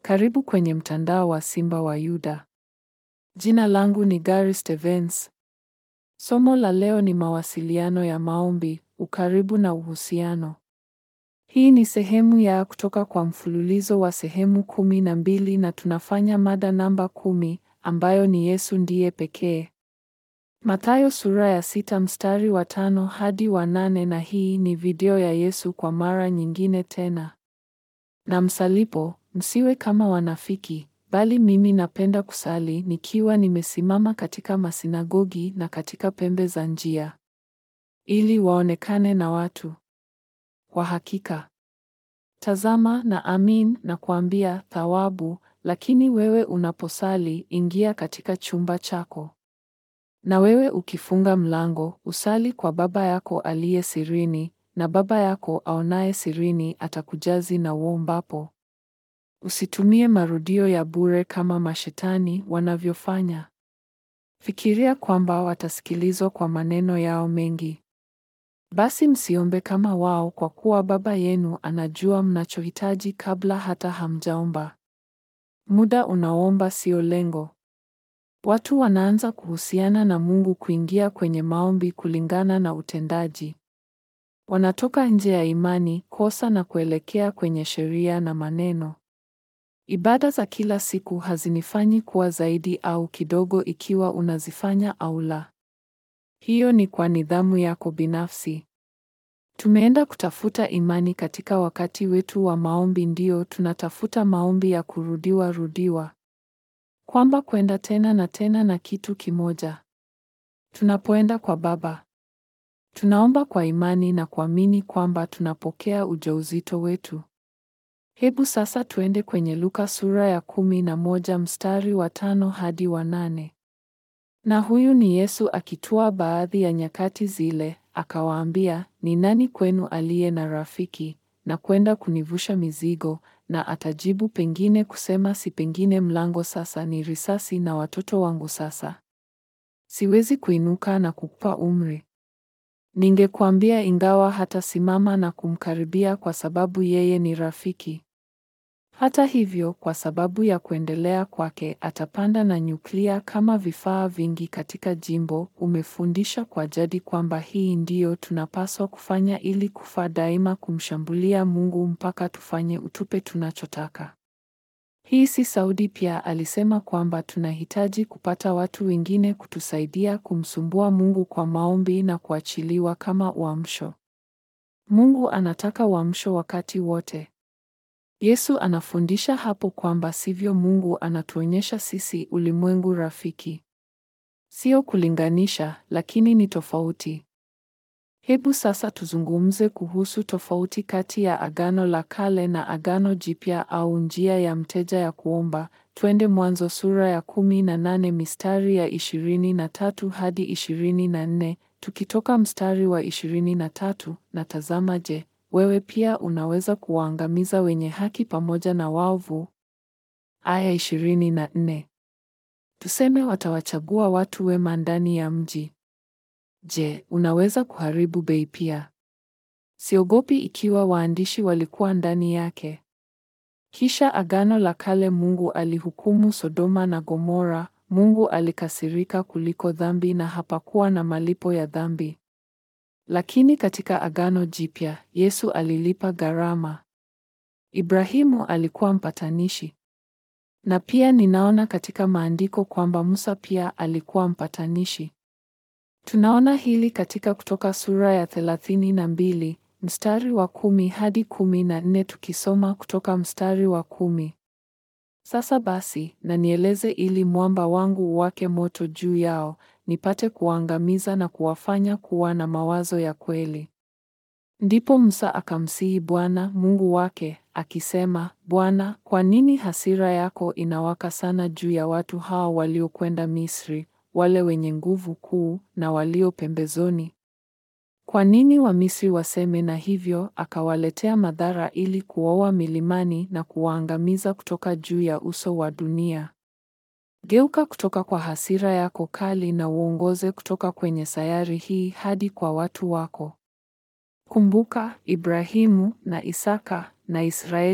Karibu kwenye mtandao wa Simba wa Yuda. Jina langu ni Gary Stevens. Somo la leo ni mawasiliano ya maombi, ukaribu na uhusiano. Hii ni sehemu ya kutoka kwa mfululizo wa sehemu kumi na mbili na tunafanya mada namba kumi ambayo ni Yesu ndiye pekee. Mathayo sura ya sita mstari wa tano hadi wa nane na hii ni video ya Yesu kwa mara nyingine tena. Na msalipo, msiwe kama wanafiki, bali mimi napenda kusali nikiwa nimesimama katika masinagogi na katika pembe za njia, ili waonekane na watu. Kwa hakika, tazama na amin na kuambia thawabu, lakini wewe unaposali, ingia katika chumba chako. Na wewe ukifunga mlango, usali kwa Baba yako aliye sirini, na Baba yako aonaye sirini atakujazi na uombapo. Usitumie marudio ya bure kama mashetani wanavyofanya. Fikiria kwamba watasikilizwa kwa maneno yao mengi. Basi msiombe kama wao, kwa kuwa Baba yenu anajua mnachohitaji kabla hata hamjaomba. Muda unaoomba sio lengo. Watu wanaanza kuhusiana na Mungu kuingia kwenye maombi kulingana na utendaji. Wanatoka nje ya imani, kosa na kuelekea kwenye sheria na maneno. Ibada za kila siku hazinifanyi kuwa zaidi au kidogo ikiwa unazifanya au la. Hiyo ni kwa nidhamu yako binafsi. Tumeenda kutafuta imani katika wakati wetu wa maombi ndio tunatafuta maombi ya kurudiwa rudiwa. Kwamba kwenda tena na tena na kitu kimoja. Tunapoenda kwa Baba, tunaomba kwa imani na kuamini kwamba tunapokea ujauzito wetu. Hebu sasa tuende kwenye Luka sura ya kumi na moja mstari wa tano hadi wa nane. Na huyu ni Yesu akitwaa baadhi ya nyakati zile, akawaambia, ni nani kwenu aliye na rafiki na kwenda kunivusha mizigo? Na atajibu pengine kusema, si pengine mlango sasa ni risasi na watoto wangu sasa siwezi kuinuka na kukupa umri. Ningekuambia, ingawa hatasimama na kumkaribia kwa sababu yeye ni rafiki. Hata hivyo, kwa sababu ya kuendelea kwake, atapanda na nyuklia kama vifaa vingi katika jimbo. Umefundisha kwa jadi kwamba hii ndiyo tunapaswa kufanya ili kufa daima, kumshambulia Mungu mpaka tufanye utupe tunachotaka. Hii si Saudi pia alisema kwamba tunahitaji kupata watu wengine kutusaidia kumsumbua Mungu kwa maombi na kuachiliwa kama uamsho. Mungu anataka uamsho wakati wote. Yesu anafundisha hapo kwamba sivyo Mungu anatuonyesha sisi ulimwengu rafiki. Sio kulinganisha, lakini ni tofauti. Hebu sasa tuzungumze kuhusu tofauti kati ya Agano la Kale na Agano Jipya au njia ya mteja ya kuomba. Twende Mwanzo sura ya kumi na nane mistari ya ishirini na tatu hadi ishirini na nne tukitoka mstari wa ishirini na tatu na tazama, je, wewe pia unaweza kuwaangamiza wenye haki pamoja na waovu? Aya ishirini na nne. Tuseme watawachagua watu wema ndani ya mji. Je, unaweza kuharibu bei pia? Siogopi ikiwa waandishi walikuwa ndani yake. Kisha Agano la Kale Mungu alihukumu Sodoma na Gomora. Mungu alikasirika kuliko dhambi na hapakuwa na malipo ya dhambi. Lakini katika Agano Jipya, Yesu alilipa gharama. Ibrahimu alikuwa mpatanishi. Na pia ninaona katika maandiko kwamba Musa pia alikuwa mpatanishi. Tunaona hili katika Kutoka sura ya thelathini na mbili mstari wa kumi hadi kumi na nne tukisoma kutoka mstari wa kumi. Sasa basi, na nieleze ili mwamba wangu uwake moto juu yao, nipate kuwaangamiza na kuwafanya kuwa na mawazo ya kweli. Ndipo Musa akamsihi Bwana Mungu wake akisema, Bwana, kwa nini hasira yako inawaka sana juu ya watu hao waliokwenda Misri, wale wenye nguvu kuu na walio pembezoni? Kwa nini Wamisri waseme na hivyo akawaletea madhara ili kuwaua milimani na kuwaangamiza kutoka juu ya uso wa dunia? Geuka kutoka kwa hasira yako kali na uongoze kutoka kwenye sayari hii hadi kwa watu wako. Kumbuka Ibrahimu na Isaka na Israeli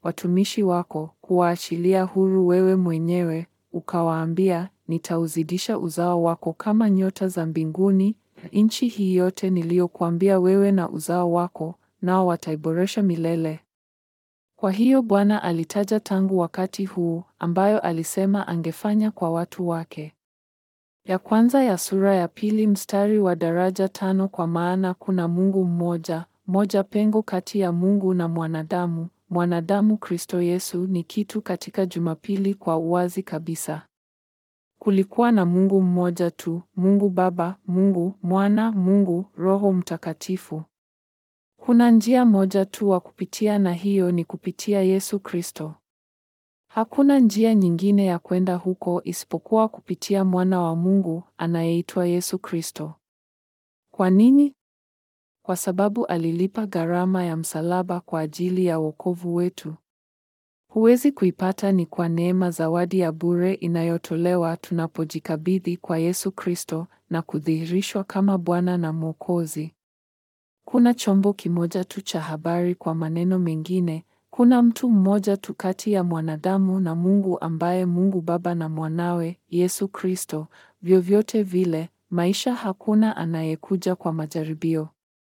watumishi wako, kuwaachilia huru wewe mwenyewe, ukawaambia, nitauzidisha uzao wako kama nyota za mbinguni, nchi hii yote niliyokuambia wewe na uzao wako, nao wataiboresha milele. Kwa hiyo Bwana alitaja tangu wakati huu ambayo alisema angefanya kwa watu wake. Ya kwanza ya sura ya pili mstari wa daraja tano kwa maana kuna Mungu mmoja, moja pengo kati ya Mungu na mwanadamu, mwanadamu Kristo Yesu ni kitu katika Jumapili kwa uwazi kabisa. Kulikuwa na Mungu mmoja tu, Mungu Baba, Mungu Mwana, Mungu Roho Mtakatifu. Kuna njia moja tu wa kupitia na hiyo ni kupitia Yesu Kristo. Hakuna njia nyingine ya kwenda huko isipokuwa kupitia mwana wa Mungu anayeitwa Yesu Kristo. Kwa nini? Kwa sababu alilipa gharama ya msalaba kwa ajili ya wokovu wetu. Huwezi kuipata ni kwa neema, zawadi ya bure inayotolewa tunapojikabidhi kwa Yesu Kristo na kudhihirishwa kama Bwana na Mwokozi. Kuna chombo kimoja tu cha habari. Kwa maneno mengine, kuna mtu mmoja tu kati ya mwanadamu na Mungu ambaye Mungu Baba na mwanawe Yesu Kristo. Vyovyote vile, maisha hakuna anayekuja kwa majaribio.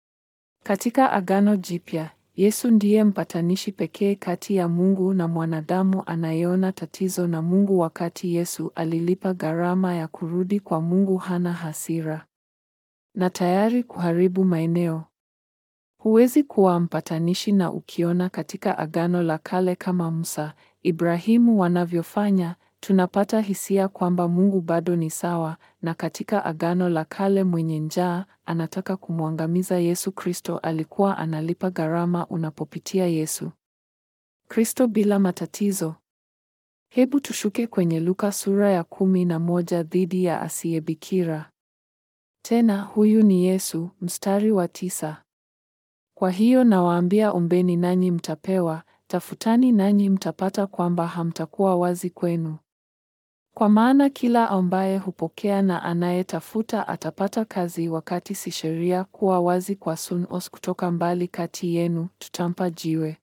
Katika Agano Jipya, Yesu ndiye mpatanishi pekee kati ya Mungu na mwanadamu anayeona tatizo na Mungu wakati Yesu alilipa gharama ya kurudi kwa Mungu hana hasira na tayari kuharibu maeneo. Huwezi kuwa mpatanishi na ukiona katika Agano la Kale kama Musa, Ibrahimu wanavyofanya, tunapata hisia kwamba Mungu bado ni sawa, na katika Agano la Kale mwenye njaa anataka kumwangamiza Yesu Kristo alikuwa analipa gharama unapopitia Yesu Kristo bila matatizo. Hebu tushuke kwenye Luka sura ya kumi na moja dhidi ya asiyebikira. Tena huyu ni Yesu, mstari wa tisa. Kwa hiyo nawaambia, ombeni nanyi mtapewa, tafutani nanyi mtapata, kwamba hamtakuwa wazi kwenu. Kwa maana kila ambaye hupokea na anayetafuta atapata kazi, wakati si sheria kuwa wazi kwa sunos kutoka mbali kati yenu, tutampa jiwe?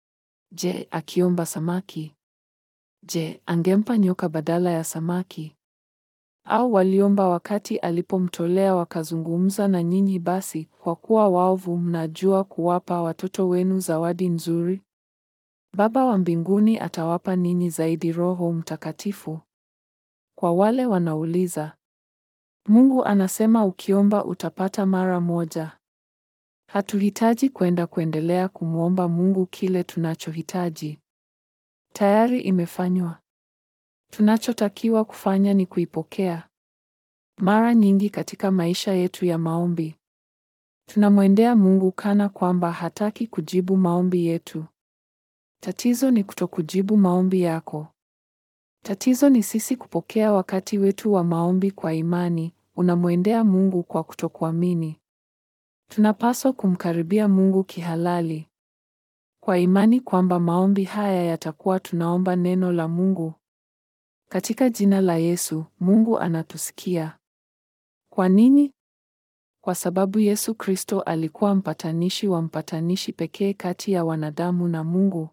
Je, akiomba samaki? Je, angempa nyoka badala ya samaki? Au waliomba wakati alipomtolea wakazungumza na nyinyi? Basi kwa kuwa waovu mnajua kuwapa watoto wenu zawadi nzuri, Baba wa mbinguni atawapa ninyi zaidi Roho Mtakatifu. Kwa wale wanauliza, Mungu anasema ukiomba utapata mara moja. Hatuhitaji kwenda kuendelea kumwomba Mungu kile tunachohitaji. Tayari imefanywa. Tunachotakiwa kufanya ni kuipokea. Mara nyingi katika maisha yetu ya maombi, tunamwendea Mungu kana kwamba hataki kujibu maombi yetu. Tatizo ni kutokujibu maombi yako. Tatizo ni sisi kupokea wakati wetu wa maombi kwa imani. Unamwendea Mungu kwa kutokuamini. Tunapaswa kumkaribia Mungu kihalali kwa imani kwamba maombi haya yatakuwa tunaomba neno la Mungu. Katika jina la Yesu, Mungu anatusikia. Kwa nini? Kwa sababu Yesu Kristo alikuwa mpatanishi wa mpatanishi pekee kati ya wanadamu na Mungu.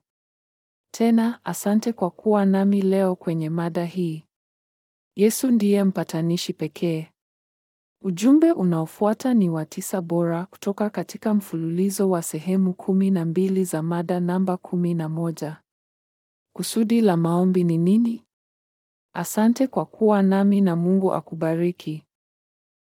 Tena, asante kwa kuwa nami leo kwenye mada hii. Yesu ndiye mpatanishi pekee. Ujumbe unaofuata ni wa tisa bora kutoka katika mfululizo wa sehemu kumi na mbili za mada namba kumi na moja. Kusudi la maombi ni nini? Asante kwa kuwa nami na Mungu akubariki.